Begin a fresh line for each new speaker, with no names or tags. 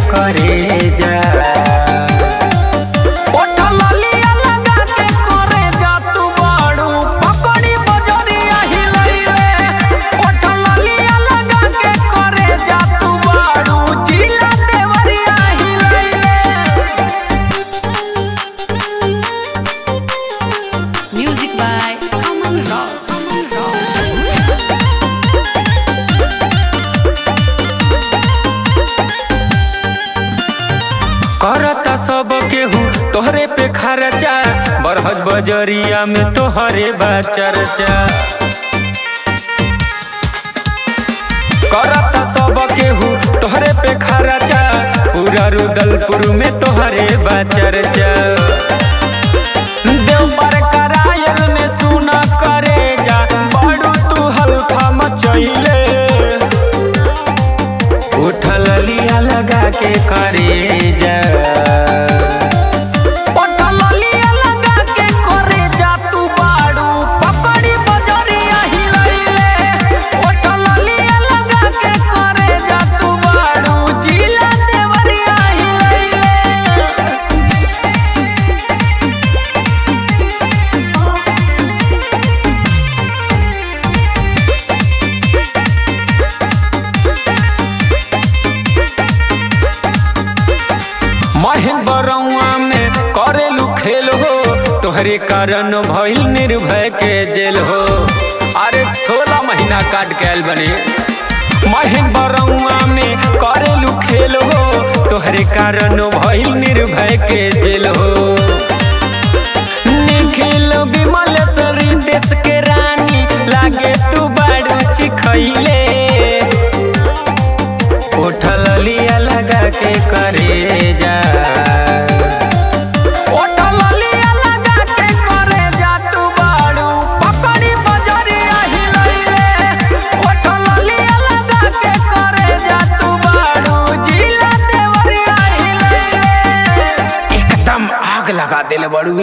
करे जा
ओठल लिया लगा के करे जा तू बाड़ू पकड़ी बजरिया हिलैले ओठल लिया लगा के करे जा तू बाड़ू जिला देवरिया हिलैले
Music by Aman Rock. Aman Rock.
करता सब केहू तोहरे पे खर्चा बरहज बजरिया में तोहरे बा चर्चा करता सब केहू तोहरे पे खर्चा पूरा रुदलपुर में तोहरे बा चर्चा देव पर करायल में सुना करे जा बड़ू तू हल्का मचैले उठल लिया लगा के करे जा
ओठल लिया लगा के करे जा तू बाड़ू पकड़ी बजरिया हिलैले ओठल लिया लगा के करे जा तू बाड़ू जिला देवरिया हिलैले
महेंद्रवा में करेलू खेल हो तोहरे कारण भइल निर्भय के जेल हो अरे सोलह महीना काट के आयल बने महेंद्रवा में करेलू खेल हो तोहरे कारण भइल निर्भय के जेल हो निखिल विमल सरी देश के रानी लागे तू बाड़ू चिखैले उठल लिया लगा के करे जा
ओठल लिया लगा के करे जा तू बाड़ू पकड़ी बजरिया हिलैले ओठल लिया लगा के करे जा तू बाड़ू जिला देवरिया हिलैले
एकदम आग लगा दिल बड़ू